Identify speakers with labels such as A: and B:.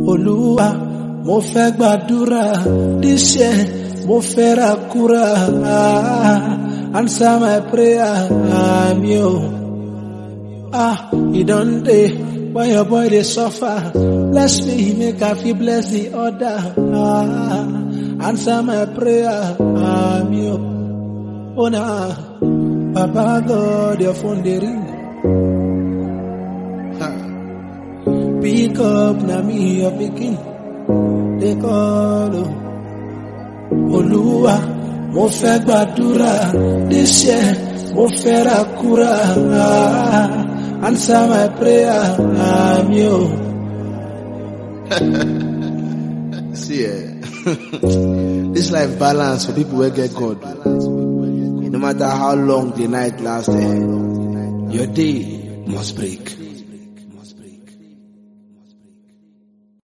A: Olúwa mo fẹ́ gbàdúrà díṣẹ́ mo fẹ́ ra kúrà answer my prayer àmì o. Ah, e don dey when your boy dey suffer bless me make I fit bless the other. Ah, answer my prayer àmì o. Oh na Baba God your phone dey ring. Ha. Pick up na me your pikin dey call o. Olúwa mo fẹ́ gbàdúrà díṣẹ́ mo fẹ́ ra kúrà answer my prayer àmì o.
B: See, eh, this life balance for people wey get God. No matter how long the night lasts, eh, your day must break.